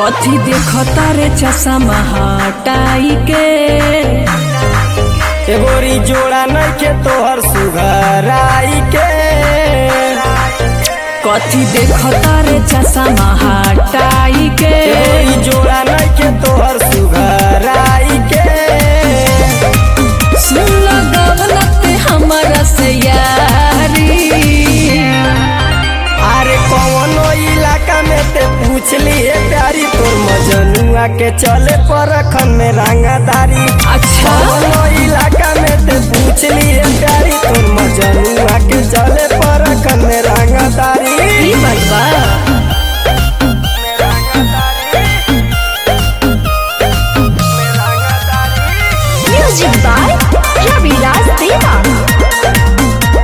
कथी देखता रे चश्मा हटाई के एगोरी जोड़ा नइखे तोहर सुघराई के कथी देखता रे चश्मा हटाई के एगोरी जोड़ा नइखे तोहर सुघराई के सुन लगवलते हमरा से यारी अरे कौनो इलाका में ते पूछ लिए प्यारी तोर मजनुआ के चले पर रखन में रंगदारी अच्छा कौनो इलाका में ते पूछ लिए प्यारी तोर मजनुआ के चले पर रखन में रंगदारी ई बात बा Music by Ravidas Deva.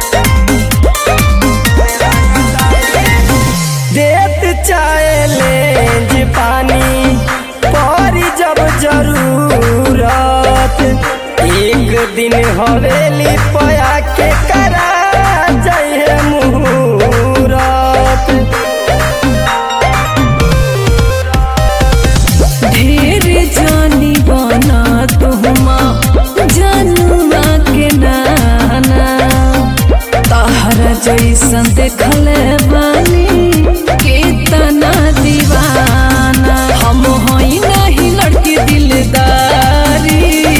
देत चाहे लेंज पानी परी जब जरूरत एक दिन हवेली पया के करा जाए मुहूरत ढेर जानी बना तुहमा जनुआ के नाना तहरा जैसन देखले बानी कितना दीवाना हम हई नहीं लड़की दिलदारी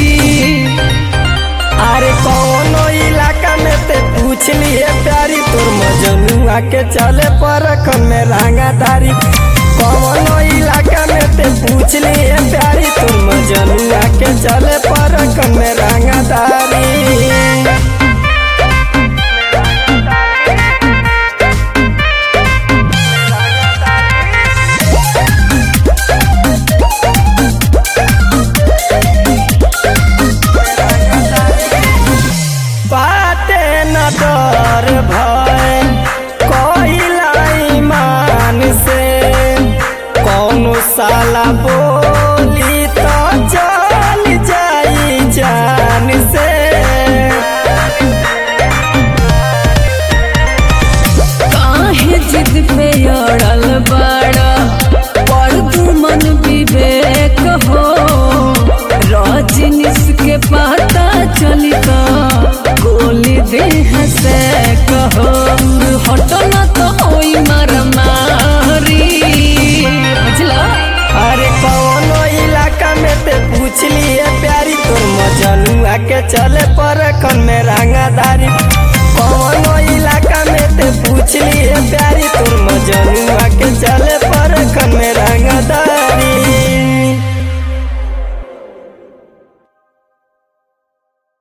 अरे कौनो इलाका में ते पूछ लिए प्यारी तोर मजनुआ के चले पर में रंगादारी कौनो इलाका में ते पूछ लिए प्यारी तोर मजनुआ के चले पर में रंगादारी बाटे न डर भय कहिला ईमान से कौनो साला बोली तो चल जाई जान से काहे जिद पे अड़ल बड़ा पर तू मन विवेक हो रजनीश के पता चली तो गोली देह से कहो हटो ना तो होई मार मारी बुझला अरे कौनो इलाका में ते पूछ लिए प्यारी तोर मजनुआ के चले पर में रंगादारी कौनो इलाका में ते पूछ लिए प्यारी तोर मजनुआ